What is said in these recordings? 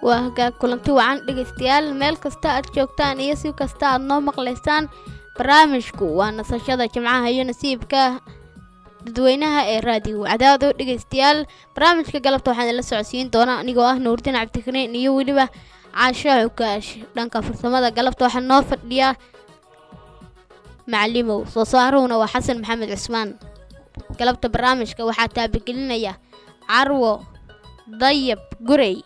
waa hagaag kulanti wacan dhegaystayaal meel kasta aad joogtaan iyo si kasta aad noo maqlaysaan barnaamijku waa nasashada jimcaha iyo nasiibka dadweynaha ee raadiyo cadaado dhegaystayaal barnaamijka galabta waxaan idinla socodsiin doonaa anigoo ah nuurdiin cabdikariin iyo weliba caasho xukaash dhanka farsamada galabta waxaa noo fadhiya macalimow soo saaruhuna waa xasan maxamed cusmaan galabta barnaamijka waxaa taabagelinaya carwo dayab gurey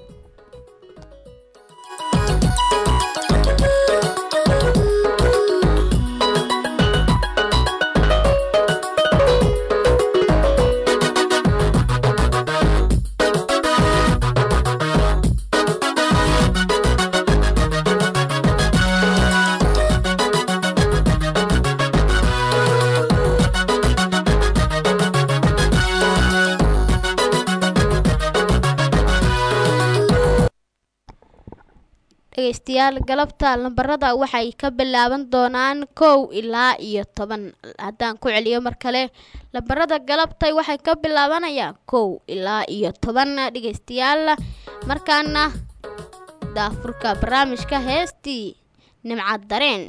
dhegaystayaal galabta lambarada waxay ka bilaaban doonaan kow ilaa iyo toban haddaan ku celiyo mar kale lambarada galabtay waxay ka bilaabanayaan kow ilaa iyo toban dhegaystayaal markaana daafurka barnaamijka heestii nimcad dareen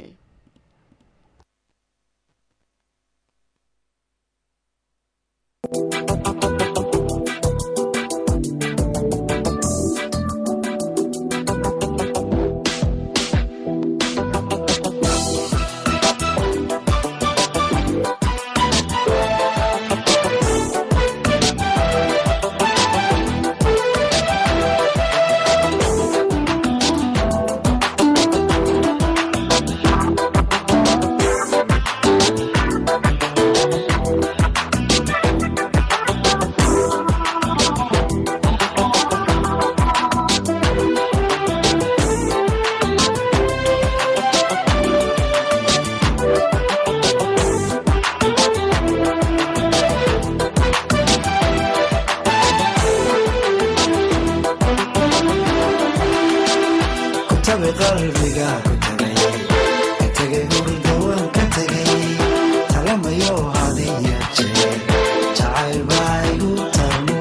kutabi qalbiga ku tagay ka tegay hurdawan ka tegay talamayo hadiya jeer jacayl baa igu tarmo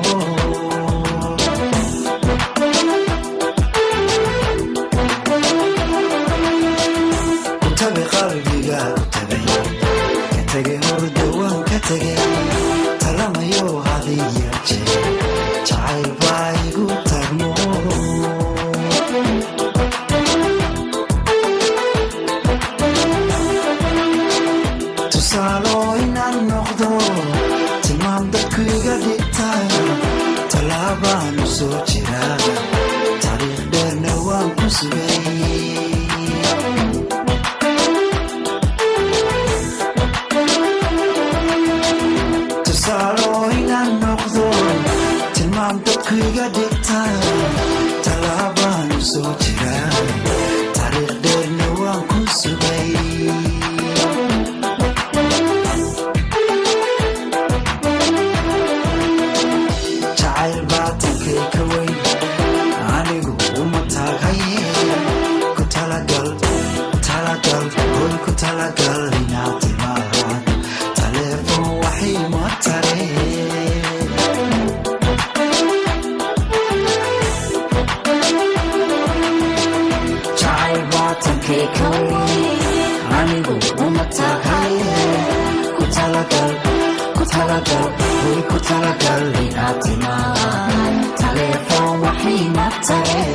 kutabi qalbiga ku tagay ka tegay hurdawan ka tegay talamayo hadiya jeer jacayl baa igu tarmo tusaalo inaan noqdo tilmaam dadku iga dhigtaan tallaabaan u soo jiraa taariikh dheerna waan ku sugay tusaalo inaan noqdo tilmaam dadku iga dhigtaan tallaabaan u soo jiraa taariikh dheerna waan ku sugay jacayl baatankay ka weyn anigu uma taagaye ku talagal talagal hoy ku talagal inaad timaad taleefon waxay ma tare jacayl baatankay ka weyn anigu uma taagaye ku talagal ku talagal hoy ku talagal inaad timaad taleefon waxay ma tare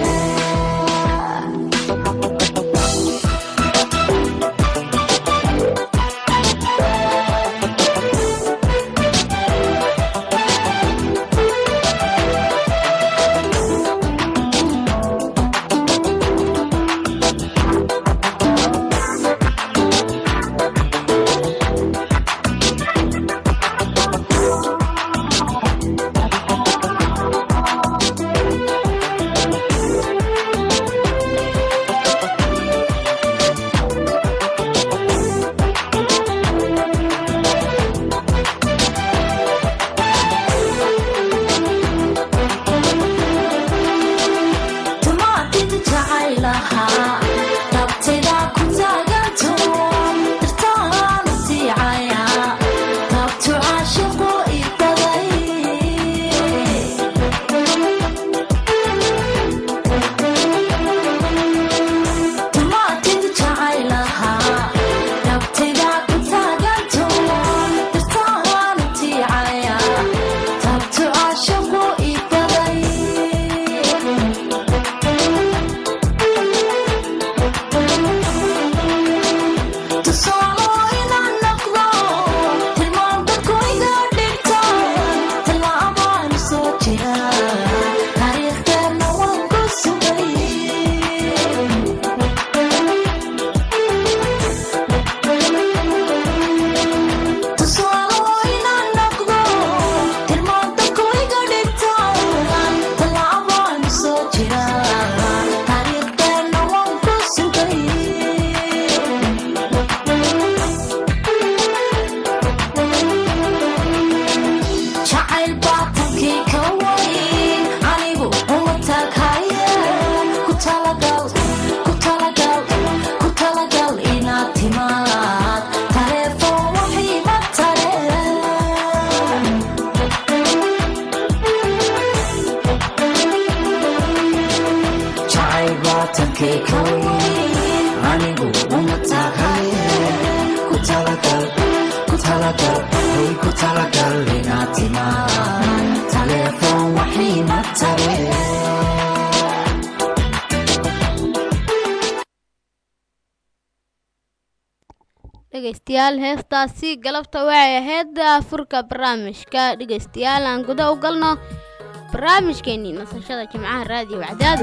jacayl baatankii ka wayn anigu uma taaghaye ku talagal ku talagal ku talagal inaad timaad taleefon wixii ma tareen jacayl baatankii ka wayn anigu uma taaghaye ku talagal ku talagal hey ku talagal inaad timaad taleefon wixii ma tareen dhegaystayaal heestaasi galabta waxay ahayd furka barnaamijka dhegaystayaal aan guda u galno barnaamijkeenii nasashada jimcaha raadiyo wacdaadu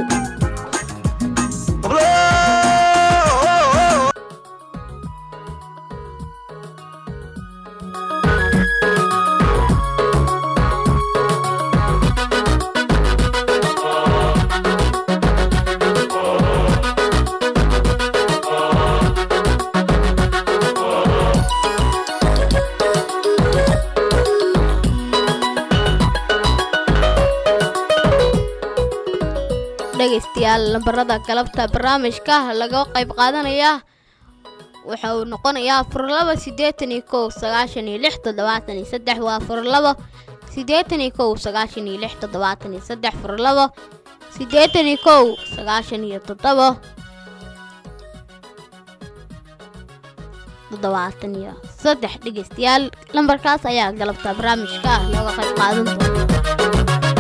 dhegaystayaal lambarada galabta barnaamijka laga qayb qaadanaya waxa uu noqonayaa furlaba siddeetan iyo kow sagaashan iyo lix toddobaatan iyo saddex waa furlaba siddeetan iyo kow sagaashan iyo lix toddobaatan iyo saddex furlaba siddeetan iyo kow sagaashan iyo toddoba toddobaatan iyo saddex dhegaystayaal lambarkaas ayaa galabta barnaamijka looga qayb qaadan doona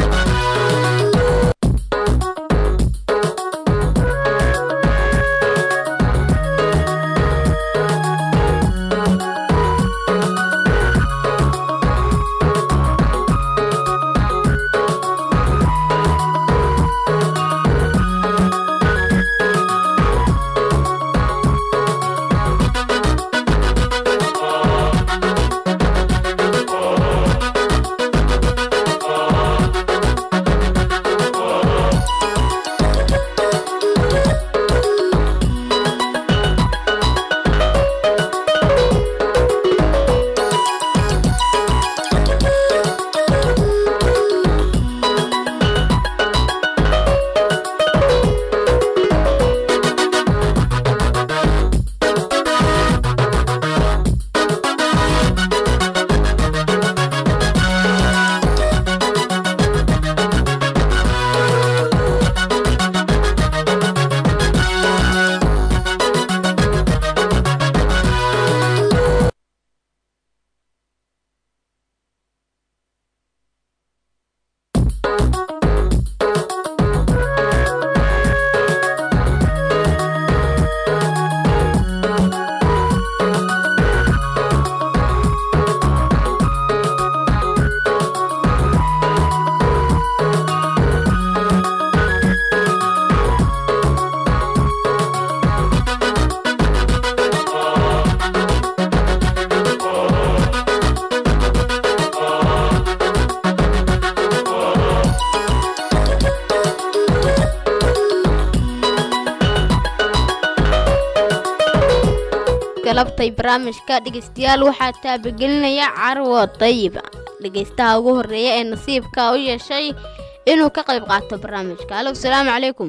galabtay barnaamijka dhegaystayaal waxaa taabagelinaya carwo dayiba dhegaystaha ugu horeeya ee nasiibka u yeeshay inuu ka qayb qaato barnaamijka alo asalaamu calaykum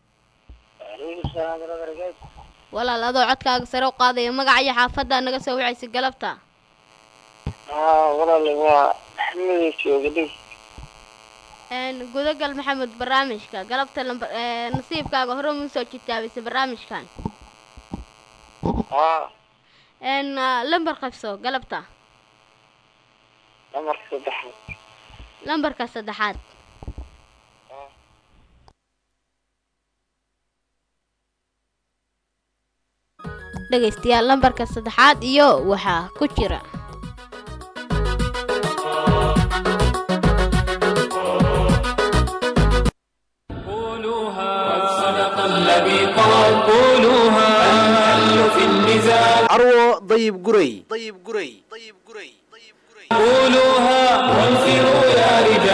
walaal adoo codkaaga sare u qaadaya magaca iyo xaafadda naga soo wacaysa galabta walaale waa maxamed jooga dhig Een, gudagal maxamed barnaamijka galabta lambar ee, nasiibkaaga hore mu soo jitaabaysa barnaamijkan haa Een, ah, lambar qabso galabta lamarka saddexaad lambarka saddexaad dhegaystayaal lambarka saddexaad iyo waxaa ku jira carwo dayib guray dayib guray dayib guray قولوها وانفروا يا رجال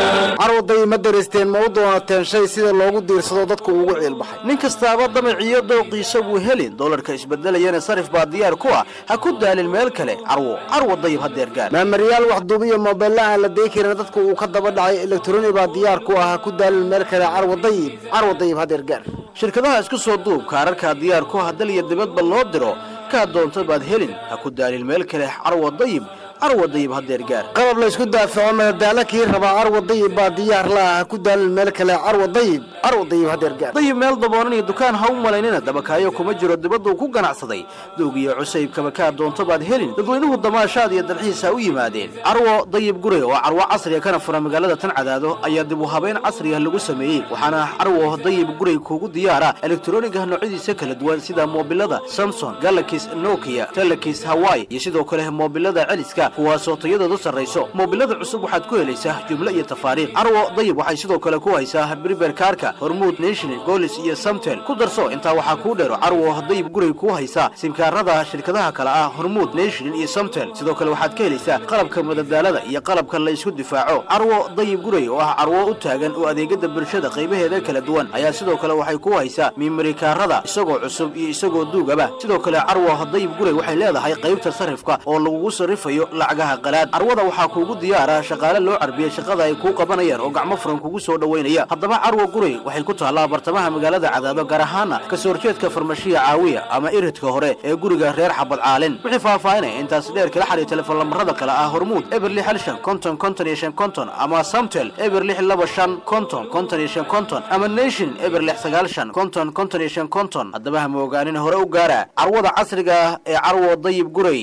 carwaday ma dareysteen ma u doonateen shay sida loogu diirsado dadku ugu ciilbaxay nin kastaaba damaciyo dooqiisa buu heli doolarka isbedelayana sarif baa diyaar ku ah ha ku daalin meel kale carwo carwo dayib hadeer gaar maamariyaal waxduubiyo moobeella aan la deyi karin dadku uu ka daba dhacay elektroni baa diyaar ku ah ha ku daalin meel kale carwo dayib carwo dayib hadeer gaar shirkadaha isku soo duub kaararkaa diyaar ku ah dal iyo dibadba loo diro kaa doonta baad helin ha ku daalin meel kale carwo dayib carwo dayib hadeer gaar qalab laysku daafaco madadaalo kii rabaa carwo dayib baa diyaar la ah ha ku daalin meel kale carwo dayib carwo dayib hadeer gaar dayib meel daboonan iyo dukaan ha u malaynina dabakaayo kuma jiro dibaduu ku ganacsaday doog iyo cusaybkaba kaa doonto baad helin dadweynuhu damaashaad iyo dalxiisa u yimaadeen carwo dayib gure oo carwo casriga kana fura magaalada tan cadaado ayaa dib u habeyn casriga lagu sameeyey waxaana carwo dayib gurey kuugu diyaara elektroniga noocyadiisa kala duwan sida moobilada samson galakis nokia telekis hawaii iyo sidoo kale moobilada celiska kuwaasoo tayadoodu sarrayso moobilada cusub waxaad ku helaysaa jumlo iyo tafaariikh carwo dayib waxay sidoo kale ku haysaa briber kaarka hormuud national golis iyo samtel ku darso intaa waxaa kuu dheero carwo dayib gurey kuu haysaa simkaarada shirkadaha kale ah hormuud national iyo samtel sidoo kale waxaad ka helaysaa qalabka madadaalada iyo qalabka la isku difaaco carwo dayib gurey oo ah carwo u taagan oo adeegada bulshada qaybaheeda kala duwan ayaa sidoo kale waxay ku haysaa mimarikaarada isagoo cusub iyo isagoo duugaba sidoo kale carwo dayib gurey waxay leedahay qaybta sarifka oo lagugu sarifayo lacagaha qalaad carwada waxaa kuugu diyaara shaqaale loo carbiyey shaqada ay kuu qabanayaan oo gacmo furan kugu soo dhowaynaya haddaba carwo gurey waxay ku taallaa bartamaha magaalada cadaado gaar ahaana kasoo horjeedka farmashiya caawiya ama iridka hore ee guriga reer xabad caalin wixii faahfaahinaya intaas dheer kala xariir telefoon lambarada kale ah hormuud eber lix hal shan konton konton iyo shan konton ama samtel eber lix laba shan konton konton iyo shan konton ama nation eber lix sagaal shan konton konton iyo shan konton haddaba ha moogaanin hore u gaara carwada casriga ah ee carwo dayib gurey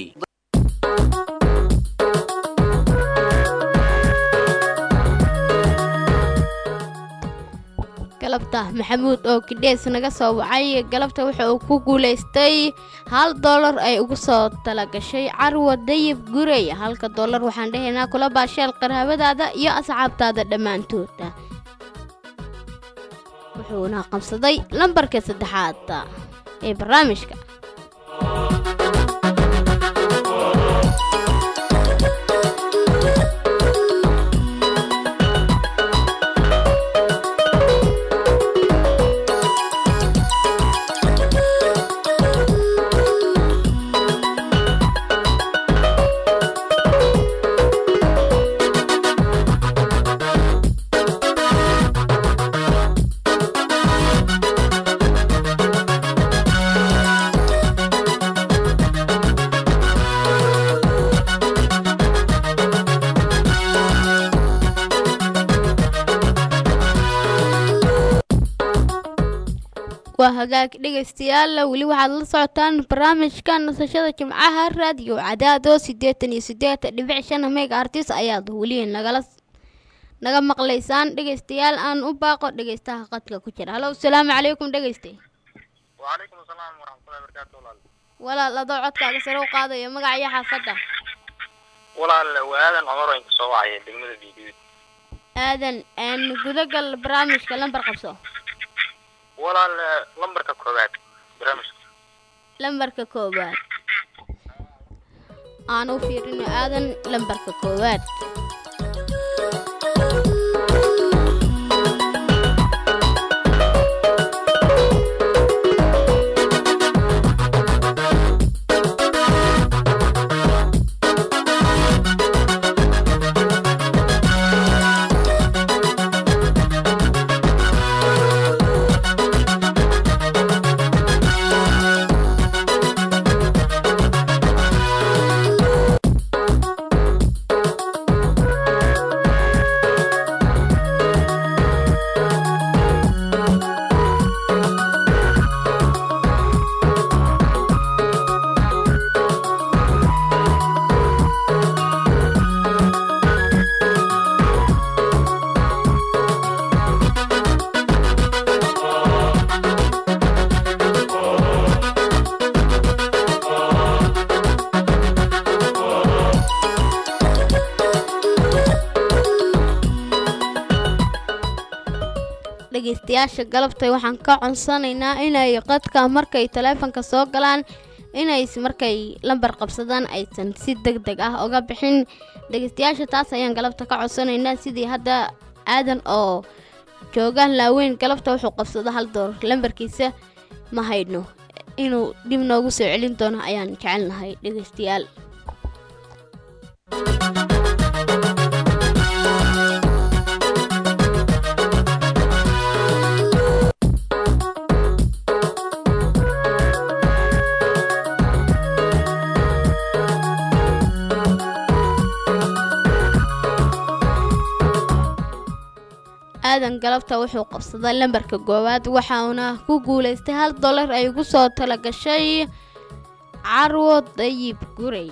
galabta maxamuud oo kidhees naga soo wacay galabta wuxa uu ku guulaystay hal doolar ay ugu soo talagashay carwo dayib gurey halka doolar waxaan dhahaynaa kula baasheel qaraabadaada iyo asxaabtaada dhammaantooda wuxuuna qabsaday lambarka saddexaad ee barnaamijka waa hagaag dhegaystayaal weli waxaad la socotaan barnaamijka nasashada jimcaha raadiyo cadaado siddeetan iyo siddeed dhibic shan mega artis ayaad weli nagala naga maqlaysaan dhegaystayaal aan u baaqo dhegaystaha qadka ku jira halo asalaamu calaykum dhegayste وعليكم السلام ورحمة الله وبركاته ولا walaal adoo codkaaga sare u qaadayo magacyo xaafadda ولا وهذا عمر انت صواعي دقمة الفيديو aadan aan gudagal barnaamijka lambar qabso ولا لمبرك كوبات برامج lambarka koowaad aan u fiirino aadan lambarka koowaad dhegaystayaasha galabtay waxaan ka codsanaynaa inay qadka markay taleefanka soo galaan inay markay lambar qabsadaan aysan si deg deg ah uga bixin dhegaystayaasha taas ayaan galabta ka codsanaynaa sidii hadda aadan oo jooga laaweyn galabta wuxuu qabsado hal doolar lambarkiisa ma haydno inuu dib noogu soo celin doono ayaan jecelnahay dhegeystayaal aadan galabta wuxuu qabsaday lambarka koowaad waxauna ku guulaystay hal dollar ay ugu soo talagashay carwo dayib gurey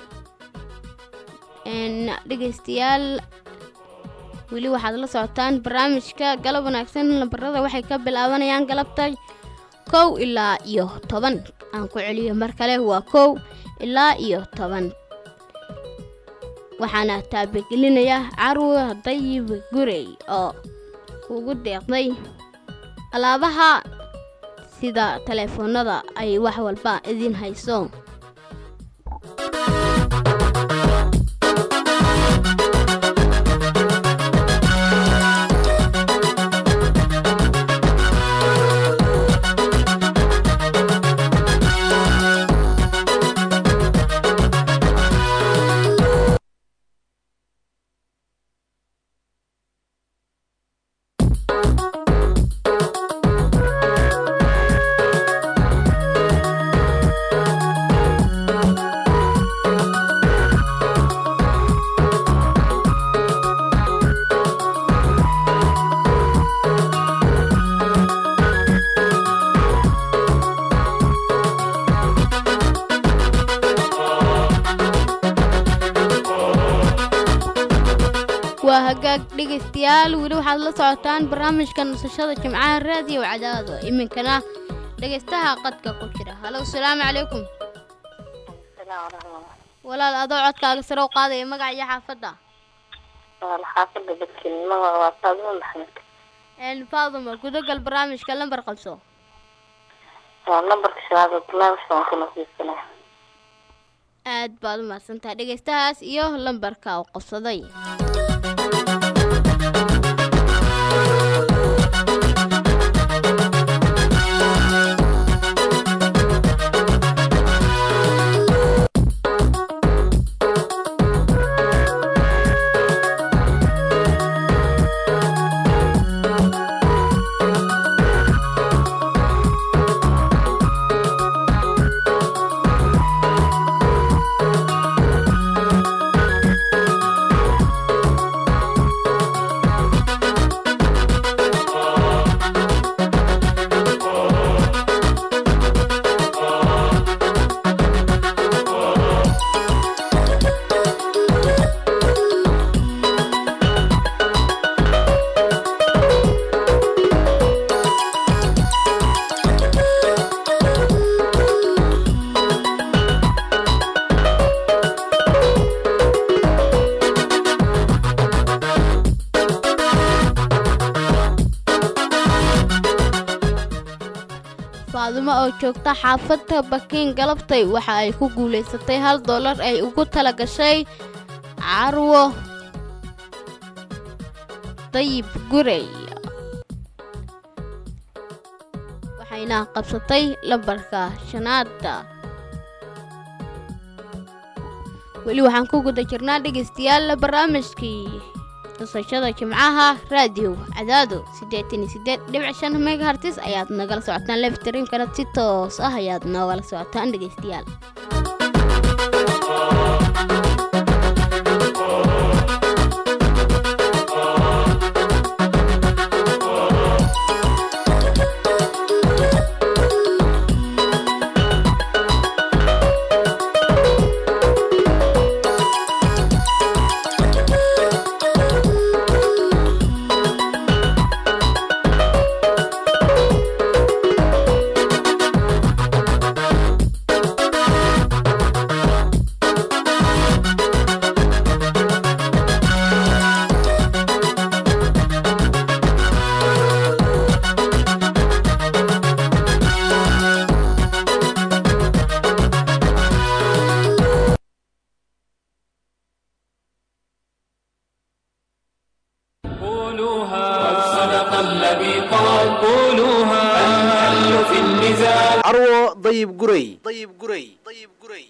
n dhegeystayaal weli waxaad la socotaan barnaamijka galab wanaagsan lambarada waxay ka bilaabanayaan galabta kow ilaa iyo toban aan ku celiyo mar kale waa kow ilaa iyo toban waxaana taabagelinaya carwo dayib gurey oo ugu deeqday alaabaha sida taleefoonada ay wax walba idin hayso waa hagaag dhegaystayaal weli waxaad la socotaan barnaamijka nasashada jimcaha raadiyo cadaado iminkana dhegaystaha qadka ku jira halow salaamu calaykum walaal adoo codkaaga sare u qaadaya magaca iyo xaafadda xaafada badkelnimada waa faadimo maxamed een faaduma gudagal barnaamijka lambar qabso waa lambarka shanaad oo barnaamijka waan ku nasiibsanay aad baad u mahadsantahay dhegaystahaas iyo lambarka uu qabsaday faadimo oo joogta xaafadda bakiin galabtay waxa ay ku guulaysatay hal dollar ay ugu tala gashay carwo dayib gurey waxayna qabsatay lambarka shanaada weli waxaan ku guda jirnaa dhegaystayaal barnaamijkii nasashada jimcaha raadiyo cadaado siddeetan iyo siddeed dhibic shan megahartis ayaad nagala socotaan leftrinkana si toos ah ayaad noogala socotaan dhegaystayaal النبي قال قولوها الحل في النزال carwo dayib guray dayib guray dayib guray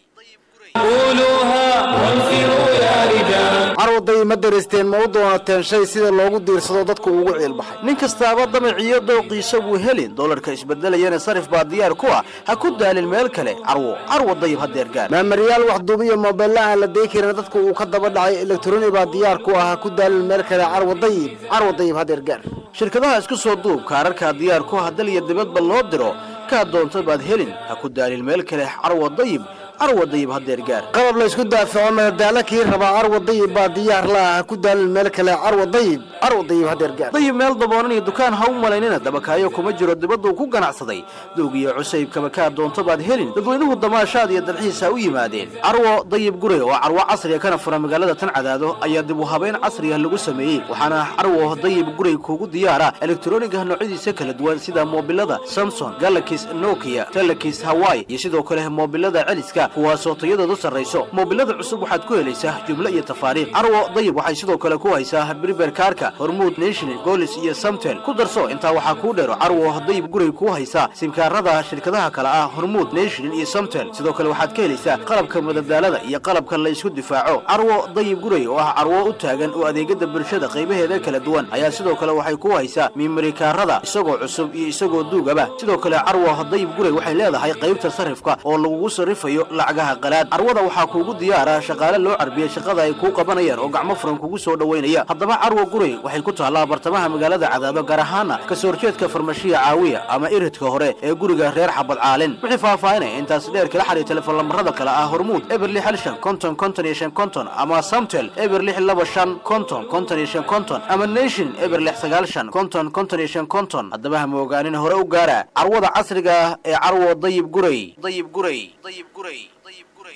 قولوها وانفروا يا رجال carwo dayib ma daristeen ma u doonateen shay sida loogu diirsado dadku ugu ciilbaxay nin kastaaba damaciyo dooqiisa buu helin doolarka isbedelayana sarif baa diyaar ku ah ha ku daalin meel kale carwo carwo dayib hadeer gaar maamariyaal wax duubiyo moobella aan la deyi karin dadku uu ka daba dhacay elektroni baa diyaar ku ah ha ku daalin meel kale carwo dayib carwo dayib hadeer gaar shirkadaha isku soo duub kaararkaa diyaar ku ah dal iyo dibadba loo diro kaa doonta baad helin ha ku daalin meel kale carwo dayib carwo dayib hadeer gaar qalab la isku daafaco madadaalo kii rabaa carwo dayib baa diyaar la ah ha ku daalin meel kale carwo dayib carwo dayib hadeer gaar dayib meel daboonan iyo dukaan ha u malaynina dabakaayo kuma jiro dibaduu ku ganacsaday doog iyo cusaybkaba kaa doonto baad helin dadweynuhu damaashaad iyo dalxiis ha u yimaadeen carwo dayib gure oo carwo casriga kana fura magaalada tan cadaado ayaa dib u habeyn casriga lagu sameeyey waxaana carwo dayib guray kuugu diyaara elektroniga noocyadiisa kala duwan sida moobilada samson galakis nokia telekis hawaii iyo sidoo kale moobilada celiska kuwaasoo tayadoodu sarrayso moobilada cusub waxaad ku helaysaa jumlo iyo tafaariiq carwo dayib waxay sidoo kale ku haysaa briber kaarka hormuud national golis iyo samtel ku darso intaa waxaa kuu dheero carwo dayib guray kuu haysaa simkaarada shirkadaha kale ah hormuud national iyo samtel sidoo kale waxaad ka helaysaa qalabka madadaalada iyo qalabka la isku difaaco carwo dayib guray oo ah carwo u taagan oo adeegada bulshada qaybaheeda kala duwan ayaa sidoo kale waxay ku haysaa mimarikaarada isagoo cusub iyo isagoo duugaba sidoo kale carwo dayib guray waxay leedahay qaybta sarifka oo lagugu sarifayo lacagaha qalaad carwada waxaa kuugu diyaara shaqaale loo carbiyey shaqada ay kuu qabanayaan oo gacmo furan kugu soo dhoweynaya haddaba carwo guray waxay ku taallaa bartamaha magaalada cadaado gaar ahaana kasoo horjeedka farmashiya caawiya ama iridka hore ee guriga reer xabad caalin wixii faahfaahinaya intaas dheer kala xariir telefoon lambarada kale ah hormuud eber lix hal shan konton konton iyo shan konton ama samtel eber lix laba shan konton konton iyo shan konton ama nation eber lix sagaal shan konton konton iyo shan konton haddaba ha moogaanin hore u gaara carwada casriga ah ee carwo dayib guray dayib guray dayib guray dayib guray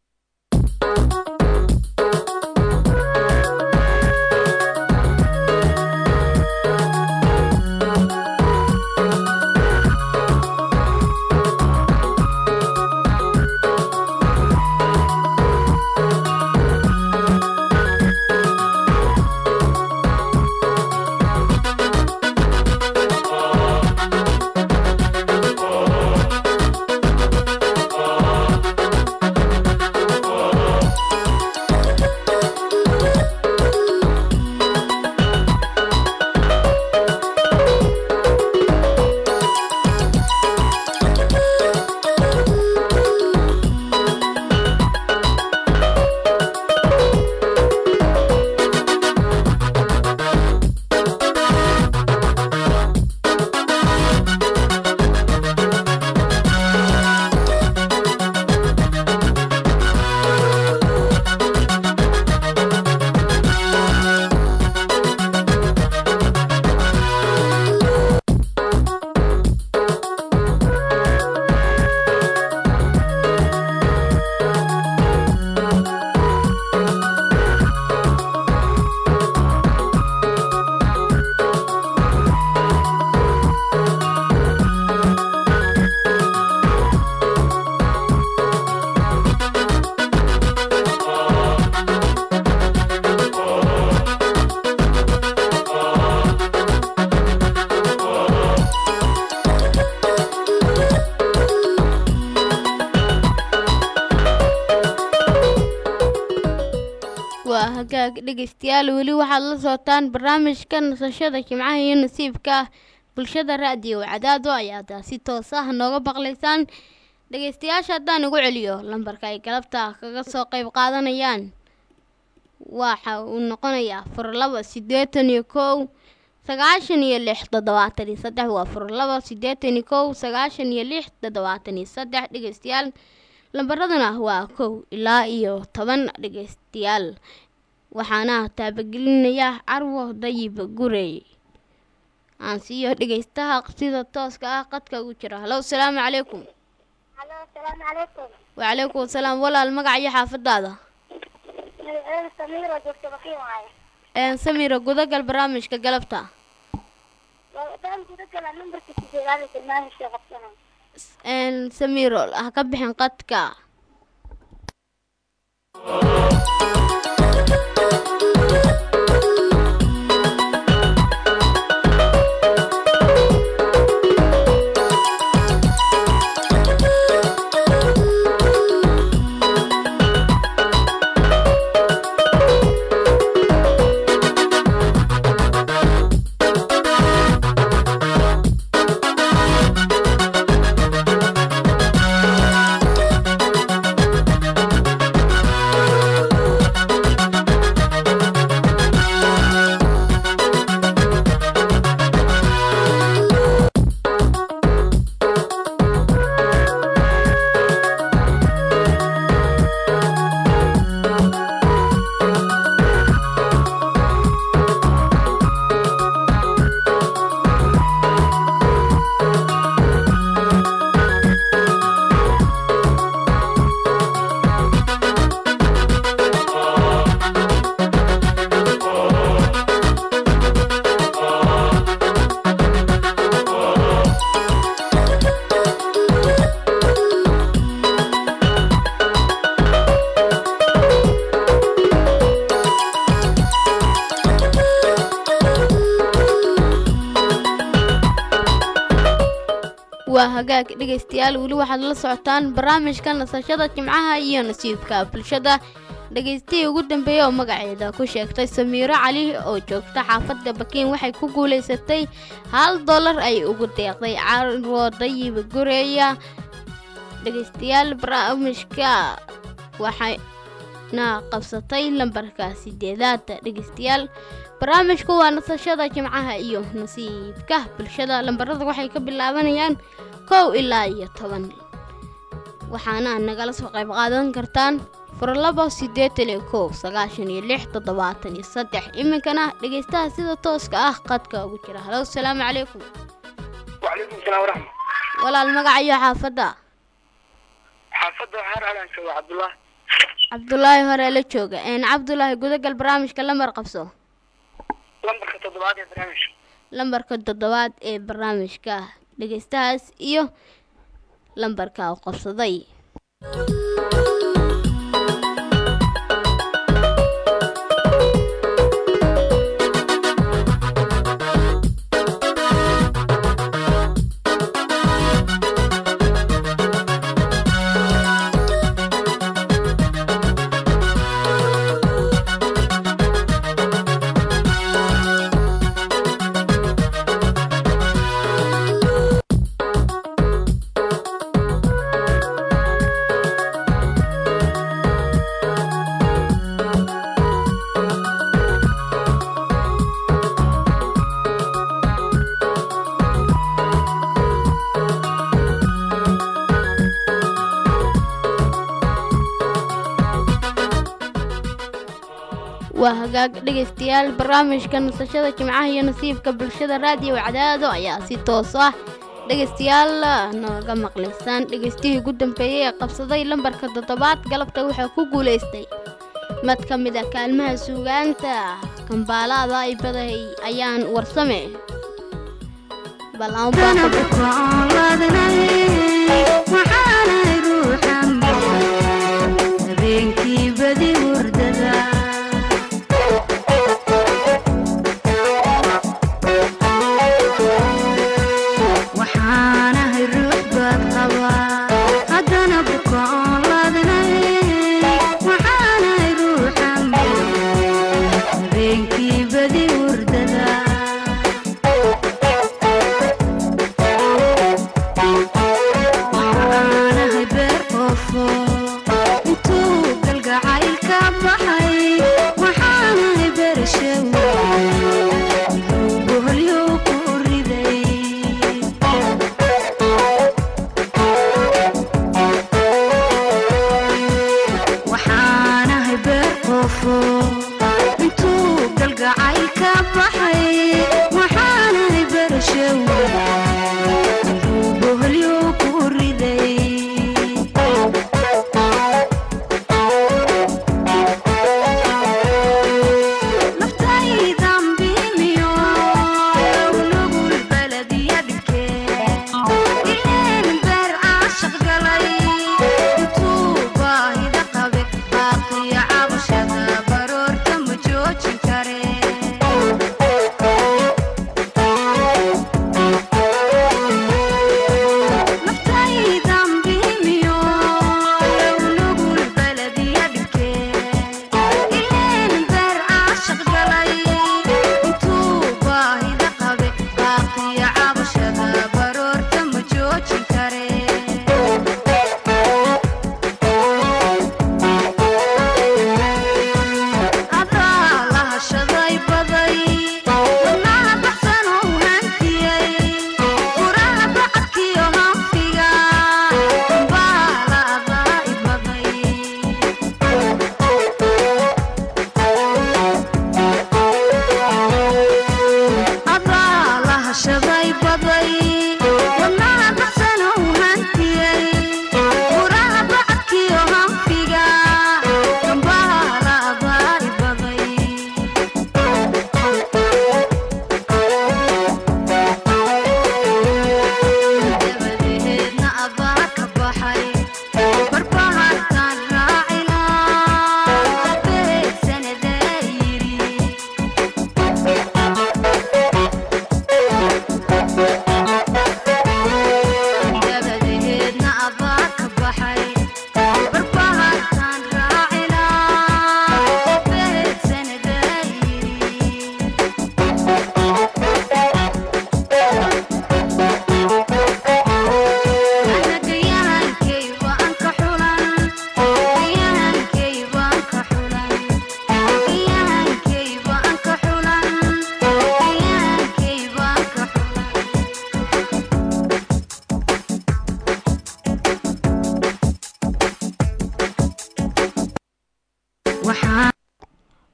waa hagaag dhegeystayaal weli waxaad la socotaan barnaamijka nasashada jimcaha iyo nasiibka bulshada raadiyo cadaado ayaad si toos ah nooga maqlaysaan dhegeystayaasha haddaan igu celiyo lambarka ay galabta kaga soo qeyb qaadanayaan waxa uu noqonayaa fur laba siddeetan iyo kow sagaashan iyo lix toddobaatan iyo saddex waa fur laba siddeetan iyo kow sagaashan iyo lix toddobaatan iyo saddex dhegeystayaal lambaraduna waa kow ilaa iyo toban dhegeystayaal waxaana taabagelinaya carwo dayib gurey aan siiyo dhegeystaha sida tooska ah qadka ugu jira halo asalaamu calaykum halo asalaamu calaykum wacalaykum asalaam walaal magac iyo xaafadaada magaceedu samiiro joogto bakiin waaye een samira gudagal barnaamijka galabta waan gudagala nambarka sideedaad ee barnaamijka qabsanay een samiro ha ka bixin qadka waa hagaag dhegaystayaal weli waxaad la socotaan barnaamijka nasashada jimcaha iyo nasiibka bulshada dhagaystihii ugu dambeeyey oo magaceeda ku sheegtay samiiro cali oo joogta xaafadda bakiin waxay ku guulaysatay hal dollar ay ugu deeqday carwo dayiba gureeya dhegaystayaal barnaamijka waxayna qabsatay lambarka sideedaada dhegaystayaal barnaamijku waa nasashada jimcaha iyo nasiibka bulshada lambarada waxay ka bilaabanayaan kow ilaa iyo toban waxaana nagala soo qayb qaadan kartaan furlabo siddeetan iyo kow sagaashan iyo lix toddobaatan iyo saddex iminkana dhegaystaha sida tooska ah qadka ugu jira halo asalaamu calaykum wacalaykum salaam waraxmat walaal magacayo xaafadda xaafadda waxaan alaan jooga cabdullah cabdulaahi hore la jooga een cabdulaahi gudagal barnaamijka lambar qabso lambarka toddobaad ee barnaamijka lambarka toddobaad ee barnaamijka dhegaystahaas iyo lambarka u qabsaday waa hagaag dhegaystayaal barnaamijka nasashada jimcaha iyo nasiibka bulshada raadiyo cadaado ayaa si toos ah dhegaystayaal nooga maqlaysaan dhegaystihii ugu dambeeyey ee qabsaday lambarka toddobaad galabta wuxuu ku guulaystay mid ka mid a kaalmaha suugaanta kambaalaada ay badahay ayaan warsame bal aan baaqo Waxaanahay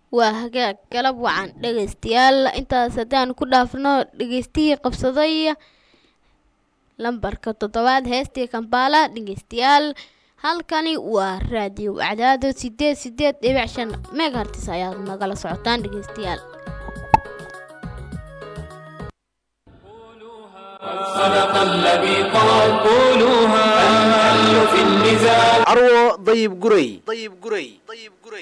waa hagaag galab wacan dhegaystayaal intaas haddaan ku dhaafno dhegaystihii qabsaday lambarka toddobaad heestii kambaala dhegaystayaal halkani waa raadiyo cadaado sideed sideed dhibic shan megahartis ayaad nagala socotaan dhegaystayaal صدق الذي قال قولوها الحل في النزاع carwo dayib guray dayib guray dayib guray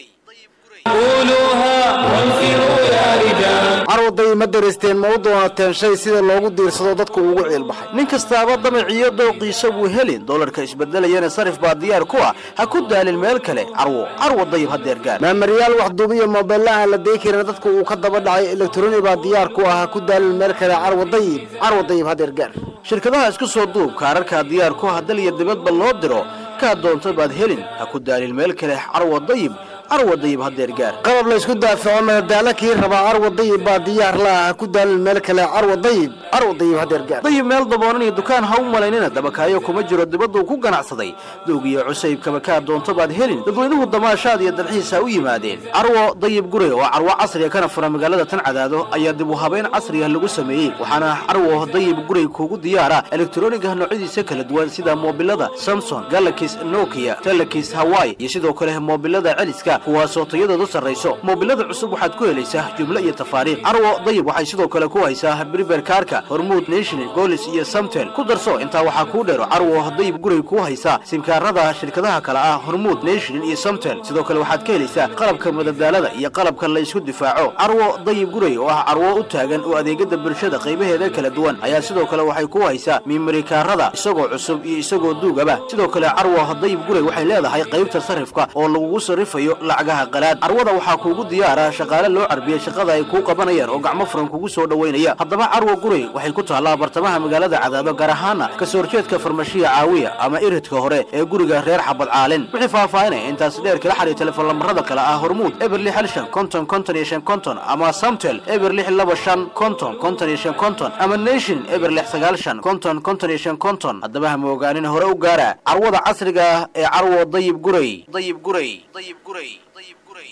قولوها وانفروا يا رجال carwaday ma daristeen ma u doonateen shay sida loogu diirsado dadku ugu ciilbaxay nin kastaaba damaciyo dooqiisa buu helin doolarka isbedelayana sarif baa diyaar ku ah ha ku daalin meel kale carwo carwo dayib hadeer gaar maamariyaal waxduubiya moobeellaha la deyi karin dadku uu ka daba dhacay elektroni baa diyaar ku ah ha ku daalin meel kale carwo dayib carwo dayib hadeer gaar shirkadaha isku soo duub kaararkaa diyaar ku ah dal iyo dibadba loo diro kaa doonta baad helin ha ku daalin meel kale carwo dayib carwo dayib hadeer gaar qalab la isku daafaco madadaalo kii rabaa carwo dayib baa diyaar la ah ha ku daalin meel kale carwo dayib carwo dayib hadeer gaar dayib meel daboonan iyo dukaan ha u malaynina dabakaayo kuma jiro dibaduu ku ganacsaday doog iyo cusaybkaba kaa doonto baad helin dadweynuhu damaashaad iyo dalxiisa u yimaadeen carwo dayib gure oo carwo casriga kana fura magaalada tan cadaado ayaa dib u habeyn casriga lagu sameeyey waxaana carwo dayib gurey kuugu diyaara elektroniga noocyadiisa kala duwan sida moobilada samson galakis nokia telekis hawaii iyo sidoo kale moobilada celiska kuwaasoo tayadoodu sarrayso moobilada cusub waxaad ku helaysaa jumlo iyo tafaariikh carwo dayib waxay sidoo kale ku haysaa briber kaarka hormuud national golis iyo samtel ku darso intaa waxaa kuu dheero carwo dayib gurey kuu haysaa simkaarada shirkadaha kale ah hormuud national iyo samtel sidoo kale waxaad ka helaysaa qalabka madadaalada iyo qalabka la isku difaaco carwo dayib gurey oo ah carwo u taagan oo adeegada bulshada qaybaheeda kala duwan ayaa sidoo kale waxay ku haysaa mimarikaarada isagoo cusub iyo isagoo duugaba sidoo kale carwo dayib gurey waxay leedahay qaybta sarifka oo lagugu sarifayo lacagaha qalaad carwada waxaa kuugu diyaara shaqaale loo carbiyey shaqada ay kuu qabanayaan oo gacmo furan kugu soo dhoweynaya haddaba carwo gurey waxay ku taallaa bartamaha magaalada cadaado gaar ahaana kasoo horjeedka farmashiya caawiya ama iridka hore ee guriga reer xabad caalin wixii faahfaahinaya intaas dheer kala xariir telefoon lambarada kale ah hormuud eber lix hal shan konton konton iyo shan konton ama samtel eber lix laba shan konton konton iyo shan konton ama nation eber lix sagaal shan konton konton iyo shan konton haddaba ha moogaanin hore u gaara carwada casriga ah ee carwo dayib gurey dayib gurey dayib gurey dayib gurey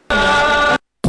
dayib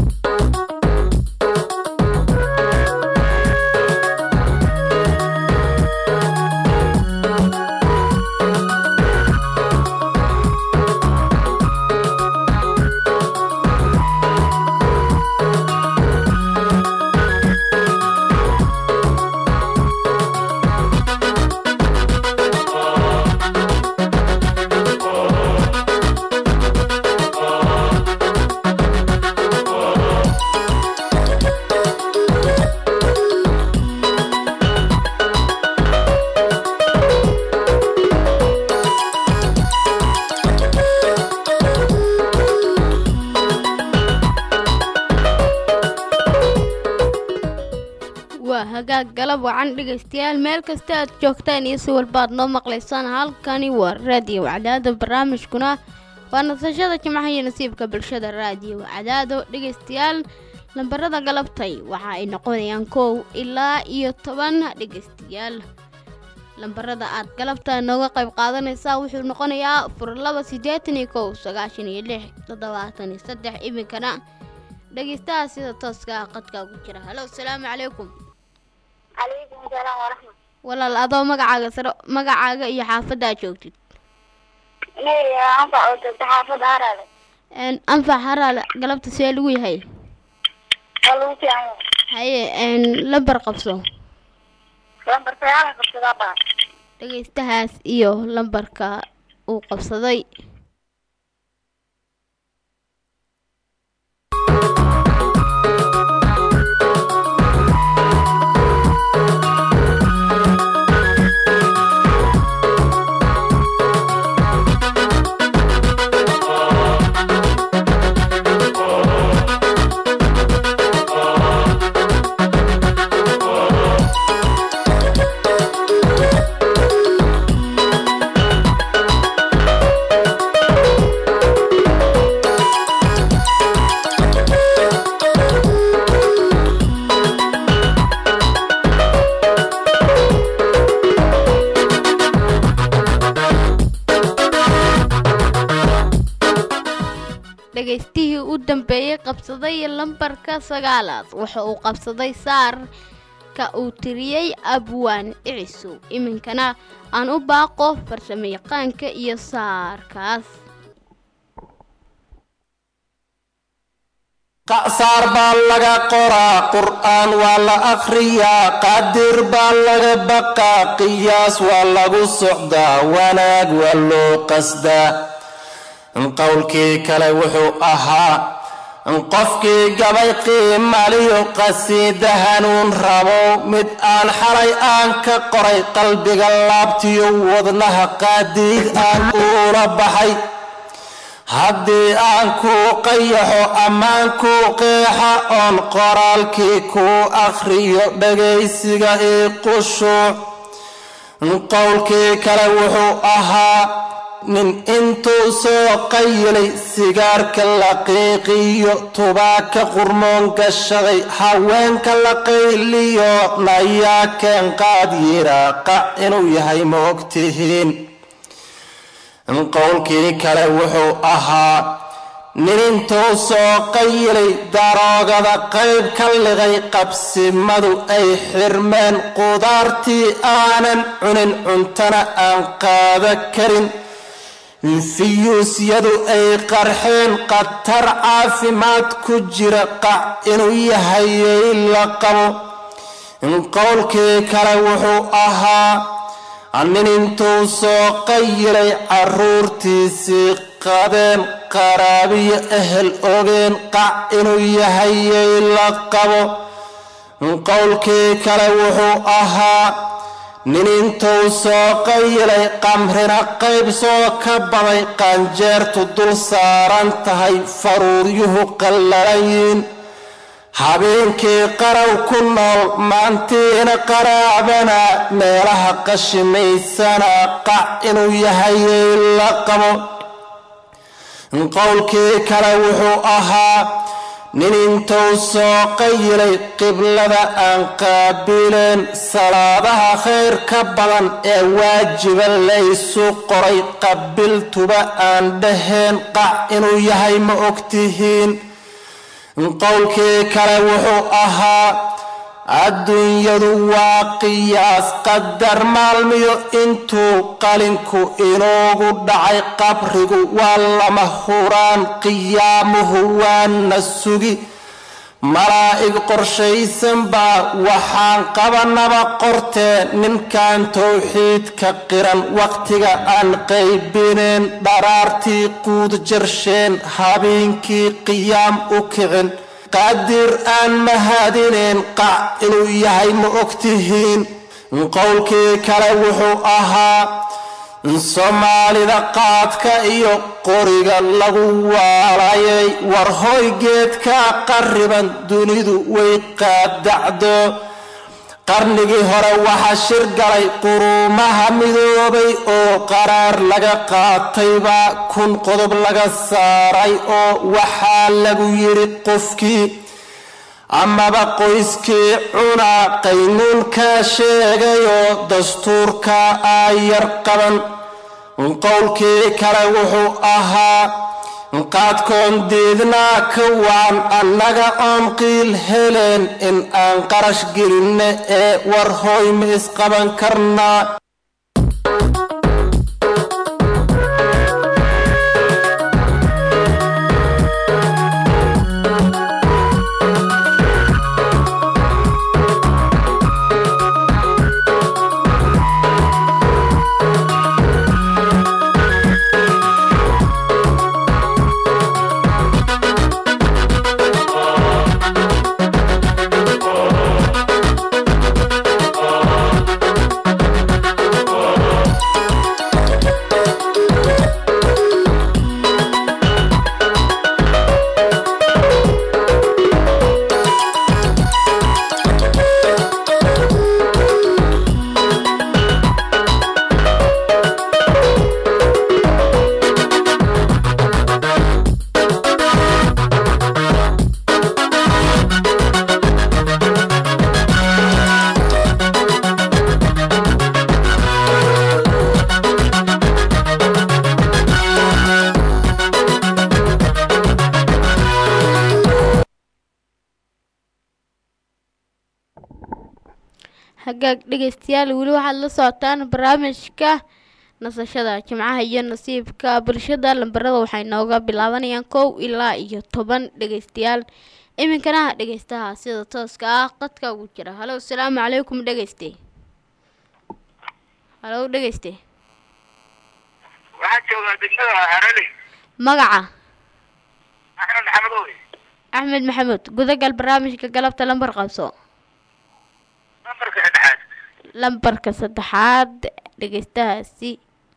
waa hagaag galab wacan dhegaystayaal meel kasta aad joogtaan iyo si walbaad noo maqlaysaan halkani waa raadiyo cadaado barnaamijkuna waa nasashada jimcaha iyo nasiibka bulshada raadiyo cadaado dhegaystayaal lambarada galabtay waxa ay noqonayaan kow ilaa iyo toban dhegaystayaal lambarada aad galabta nooga qayb qaadanaysaa wuxuu noqonayaa afar laba siddeetan iyo kow sagaashan iyo lix toddobaatan iyo saddex iminkana dhegaystaha sida tooska ah qadkaa ku jira halo asalaamu calaykum calaykum salaam waraxmat walaal adoo magacaaga sare magacaaga iyo xaafadda aad joogtid inay anfac oo joogta xaafadda haraale Een, anfac haraal galabta see lagu yahay waa lagu fiican yahay haye een, lambar qabso lambar sagaal qabsadaa baa dhegaystahaas iyo lambarka uu qabsaday dhegaystihii u dambeeyey qabsaday lambarka sagaalaad waxa uu qabsaday saarka uu tiriyey abwaan icisu iminkana aan u baaqo farsamo yaqaanka iyo saarkaas qacsaar baa laga qoraa qur'aan waa la akhriyaa qaadir baa laga baqaa qiyaas waa lagu socdaa wanaag waa loo qasdaa qowlkii kale wuxuu ahaa qofkii gabay qiimaliyo qasiida hanuun rabo mid aan xalay aan ka qoray qalbiga laabtiyo wadnaha qaadiid aan uula baxay haddii aan kuu qayaxo ammaan kuu qeexa oon qoraalkii kuu akhriyo dhagaysiga ii qushuuc qowlkii kale wuxuu ahaa nin intuu soo qayilay sigaarka la qiiqiyo tubaaka qurmoon gashaday haweenka la qayliyo nayaa keen qaad yiraaqa inuu yahay ma ogtihiin qowlkii kale wuxuu ahaa nin intuu soo qayilay daroogada qayb ka liqay qabsimadu ay xirmeen qudaartii aanan cunin cuntana aan qaada karin fiyuusyadu ay qarxeen khatar caafimaad ku jira qac inuu yahayay la qabo qowlkii kale wuxuu ahaa nin intuu soo qayilay caruurtiisii qadeen qaraabiyo ehel ogeen qac inuu yahayay la qabo qowlkii kale wuxuu ahaa nin intuu soo qayilay qamrina qayb soo ka baday qaanjeertu dul saaran tahay faruuryuhu qallalayiin habeenkii qaraw ku nool maantiina qaraabana meelaha qashimaysana qac inuu yahayay la qabo qowlkii kale wuxuu ahaa nin intuu soo qayilay qiblada aan qaabileen salaadaha khayr ka badan ee waajiba laysu qoray qabiltuba aan dhaheen qac inuu yahay ma ogtihiin qowlkii kale wuxuu ahaa adduunyadu waa qiyaas qadar maalmiyo intuu qalinku inoogu dhacay qabrigu waa lama huraan qiyaamuhu waana sugi malaa'ig qorshaysan baa waxaan qabanaba qortee ninkan towxiidka qiran wakhtiga aan qaybineen dharaartii quud jarsheen habeenkii qiyaam u kicin qaadir aan mahadineen qac inuu yahay ma ogtihiin qowlkii kale wuxuu ahaa soomaalida qaadka iyo qoriga lagu waalayay war hoy geedkaa qarriban dunidu way qaadacdo qarnigii hore waxaa shir galay quruumaha midoobay oo qaraar laga qaataybaa kun qodob laga saaray oo waxaa lagu yidhi qofkii amaba qoyskii cunaa qaynuunkaa sheegayoo dastuurka aayar qaban qowlkii kale wuxuu ahaa qaadkoon diidnaa ka waan annaga oon qiil heleen in aan qarash gelinne ee war hooy ma isqaban karnaa hagaag dhegeystayaal weli waxaad la socotaan barnaamijka nasashada jimcaha iyo nasiibka bulshada lambarada waxay nooga bilaabanayaan kow ilaa iyo toban dhegeystayaal iminkana dhegeystaha sida tooska ah qadka ugu jira halo asalaamu calaykum dhegeyste halo dhegeyste waxaan joogaa degmada harale magaca axmed maxamed owe axmed maxamuud gudagal barnaamijka galabta lambar qabso nambarka saddexaad lambarka saddexaad dhegeystahaasi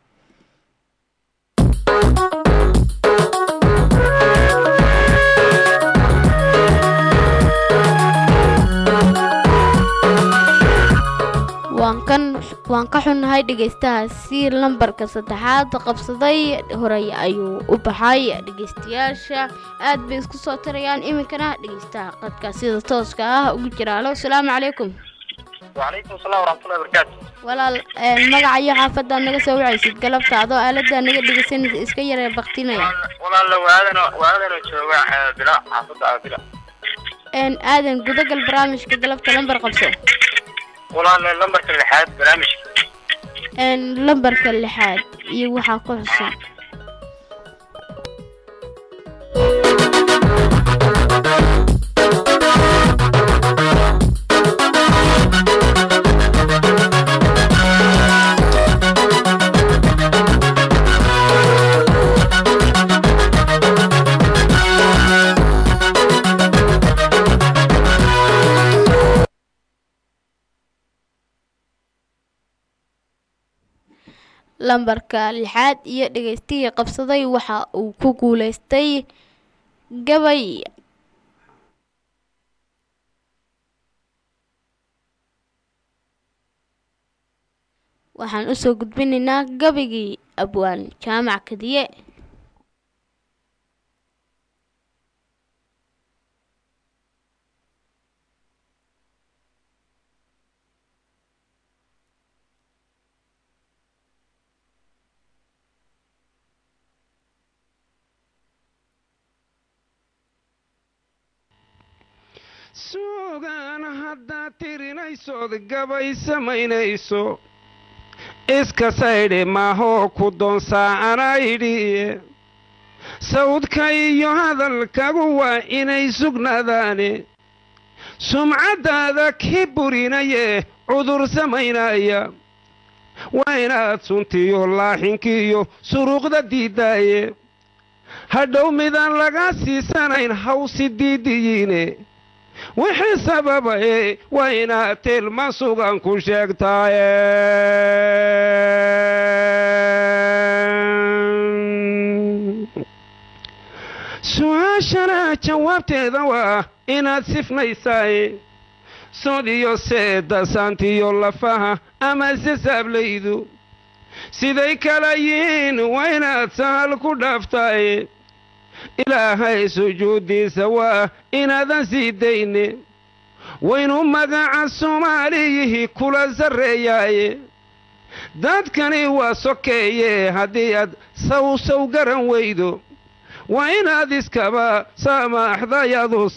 waan kan waan ka xunnahay dhegeystahaasi lambarka saddexaad qabsaday horey ayuu u baxay dhegeystayaasha aad bay isku soo tarayaan iminkana dhegeystaha qadka sida tooska ah ugu jira halo asalaamu calaykum wacalaykum asalaam waraxmatullahi wabarakaatu walaal een, magaca iyo xaafadaad naga soo wacaysid galabta adoo aalada naga dhegeysanaysa iska yaree baktinaya walaala waadan waadanoo jooga eh, bila xaafadda ah bila een, aadan gudagal barnaamijka galabta lambar qabso walaala lambarka lixaad barnaamijka een, lambarka lixaad iyo waxaa ku xusan lambarka lixaad iyo dhegeystihii qabsaday waxa uu ku guuleystay gabay waxaan usoo gudbinaynaa gabaygii abwaan jaamac kadiye suugaan haddaad tirinaysood gabay samaynayso iska saydhe maahoo ku doonsaa anaydhiye sawdka iyo hadalkagu waa inay sugnaadaane sumcaddaada ki burinaye cudur samaynaya waa inaad suntiyo laaxinkiiyo suruuqda diiddaaye hadhow midaan laga siisanayn hawsi diidiyiine wixii sababaye waa inaad tilma sugan ku sheegtaaye su-aashana jawaabteeda waa inaad sifnaysaaye sod iyo seeda saantiyo lafaha ama sasaablaydu siday kala yihiin waa inaad sahal ku dhaaftaaye ilaahay sujuuddiisa waa inaadan sii dayne waynu magaca soomaaliyihii kula sarreeyaaye dadkani waa sokeeye haddii aad sawsaw garan weydo waa inaad iskaba saamaaxdayadu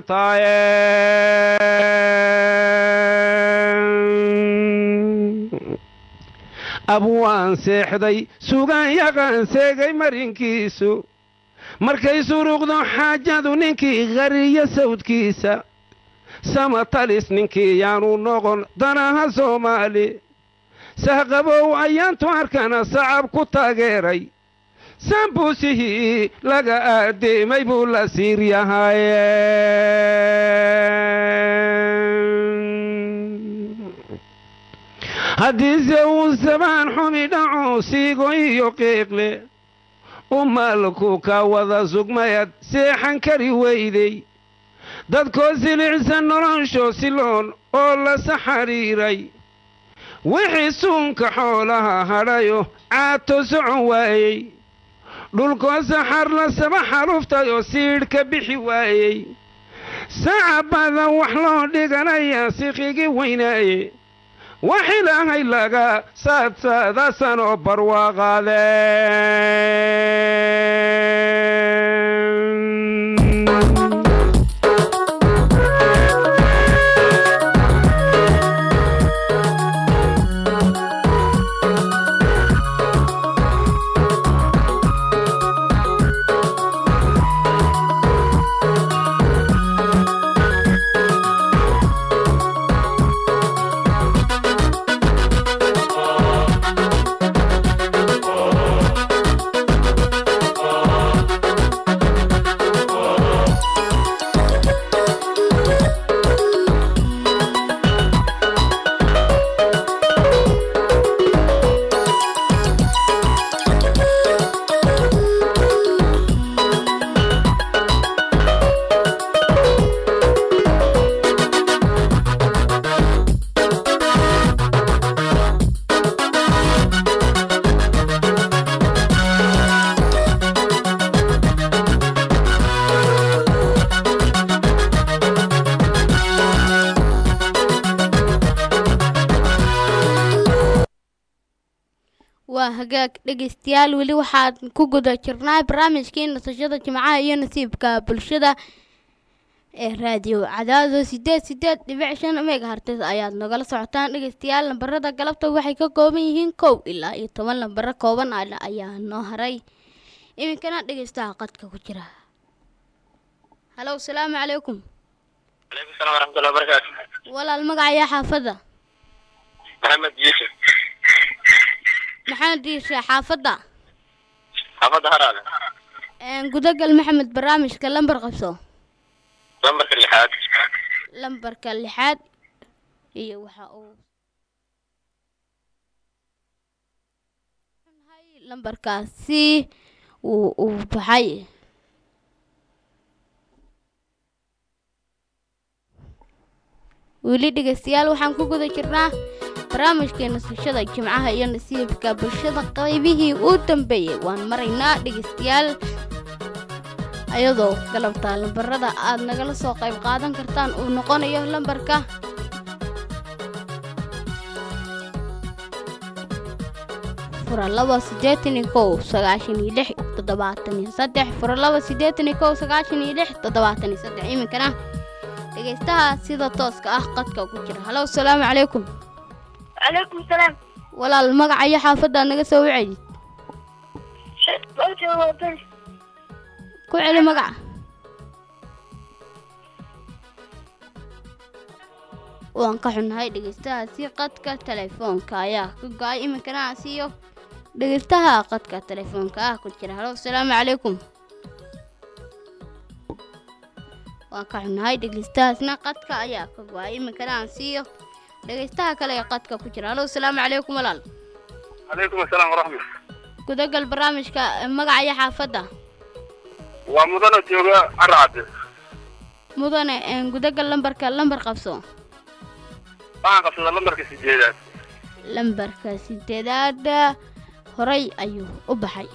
samirtaaye abwaan seexday sugaan yaqaan seegay marinkiisu markay suruuqdo xaajadu ninkii qariyo sawdkiisa sama talis ninkii yaanu noqon danaha soomaali sahqabow ayaantu arkana sacab ku taageeray sambuusihii laga aadeemay buu la siir yahay haddiise uu sabaan xumi dhaco siigo iyo qiiqle umaalku ka wada sugmayad seexan kari weyday dadkoo silicsan nolosho siloon oo la saxariiray wixii suunka xoolaha hadhayo caato socon waayey dhulkoo saxar la saba xaluftayoo siidhka bixi waayey sacabada wax loo dhiganayaa sikhigi weynaaye wax ilaahay laga saadsaadasanoo barwaaqaadeen waa hagaag dhegeystayaal weli waxaan ku guda jirnaa barnaamijkii nasashada jimcaha iyo nasiibka bulshada ee raadiyo cadaado sideed sideed dhibic shan megahartes ayaad nagala socotaan dhegeystayaal lambarada galabta waxay ka kooban yihiin kow ilaa iyo toban lambaro kooban ah ayaa noo haray iminkana dhegeystaha qadka ku jira halow salaamu calaykum calaykum salaam waraxmatullahi wabarakaatu walaal magacaya xaafadda maxamed yuusuf maxamed diishe xaafadda xaafadda haraale gudagal maxamed barnaamijka lambar qabso lambarka lixaad lambarka lixaad iyo waxa uu lambarkaasi uu uu baxay weli dhegeystayaal waxaan ku guda jirnaa barnaamijkii nasashada jimcaha iyo nasiibka bulshada qaybihii u dambeeyey waan maraynaa dhegeystayaal ayadoo galabta lambarada aad nagala soo qayb qaadan kartaan uu noqonayo lambarka fura laba siddeetan iyo kow sagaashan iyo lix toddobaatan iyo saddex fura laba siddeetan iyo kow sagaashan iyo lix toddobaatan iyo saddex iminkana dhegeystaha sida tooska ah qadka ku jira halow salaamu calaykum calaykum salaam walaal magaca iyo xaafaddaad naga soo wacedid Bawja waa beri ku celi magaca waan ka xunnahay dhegeystahaasi qadka telefoonka ayaa ka go-ay iminkana aan siiyo dhegeystaha qadka telefoonka ah ku jira halow salaamu calaykum waan ka xunnahay dhegeystahaasna qadka ayaa ka go-ay iminkana aan siiyo dhegeystaha kale ee qadka ku jira halow salaamu calaykum walaal calaykum asalaam waraxmat gudagal barnaamijka magaca iyo xaafadda waa mudana jooga caracade mudane een gudagal lambarka lambar qabso waxaan qabsadaa lambarka sideedaad lambarka sideedaad horay ayuu u baxay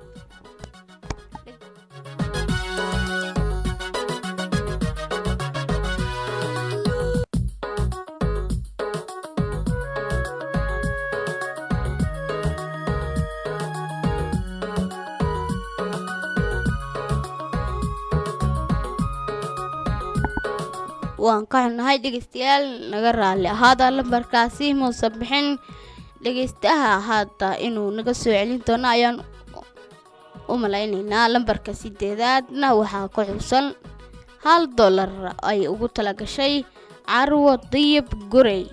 waan ka xunnahay dhegeystayaal naga raalli ahaada lambarkaasi muusan bixin dhegeystaha hadda inuu naga soo celin doono ayaan u malaynaynaa lambarka sideedaadna waxaa ku xusan hal dollar ay ugu tala gashay carwo diyib gurey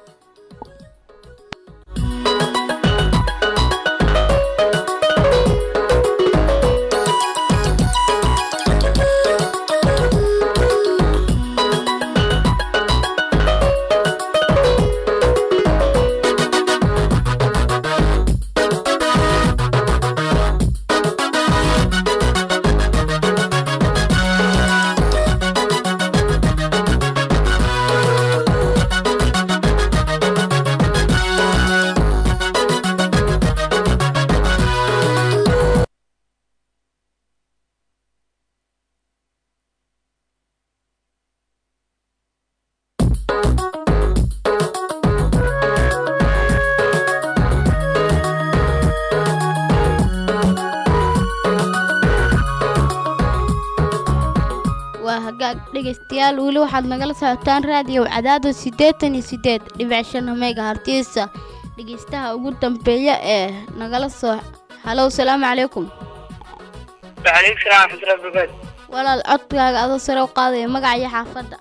waa hagaag dhegeystayaal weli waxaad nagala socotaan raadiyo cadaado siddeetan iyo siddeed dhibic shan meega hartiisa dhegeystaha ugu dambeeya ee nagala soo halow salaamu calaykum calaykum salaam waraxmatullahi wabarakaatu walaal codkaaga adoo sare u qaadaya magaca iyo xaafadda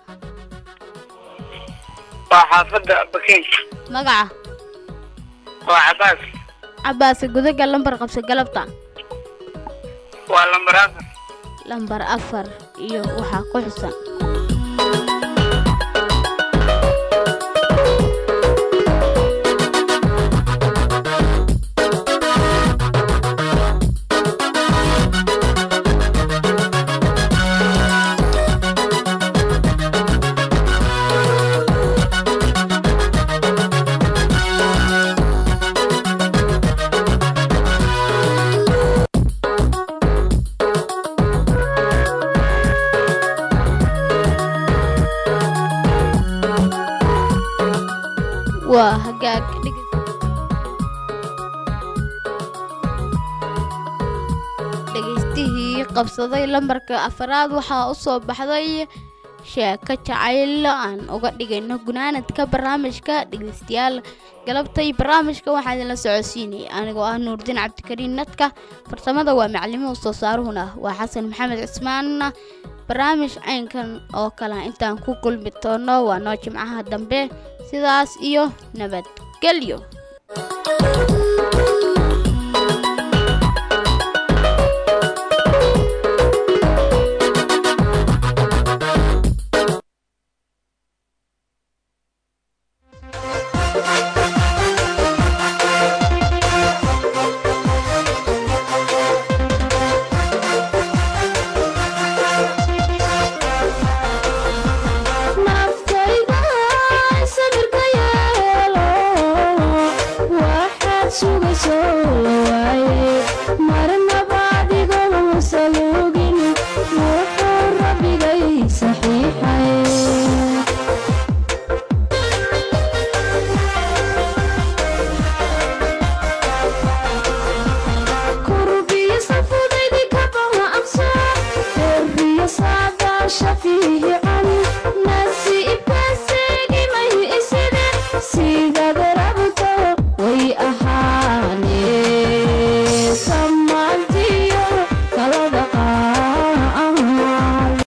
waa xaafadda bakeyn magaca waa cabaas cabaase gudaga lambar qabso galabta waa lambar afar lambar afar iyo waxaa ku xusan waa hagaag dhege- qabsaday lambarka afaraad waxaa usoo baxday sheeko jacayl aan uga dhigayno gunaanadka barnaamijka dhegeystayaal galabtay barnaamijka waxaa idinla socodsiinaya anigoo ah nuurdiin cabdikariin nadka farsamada waa maclimuhu soo saaruhuna waa xasan maxamed cismaan barnaamij caynkan oo kale intaan ku kulmi doono waa noo jimcaha dambe sidaas iyo nabadgelyo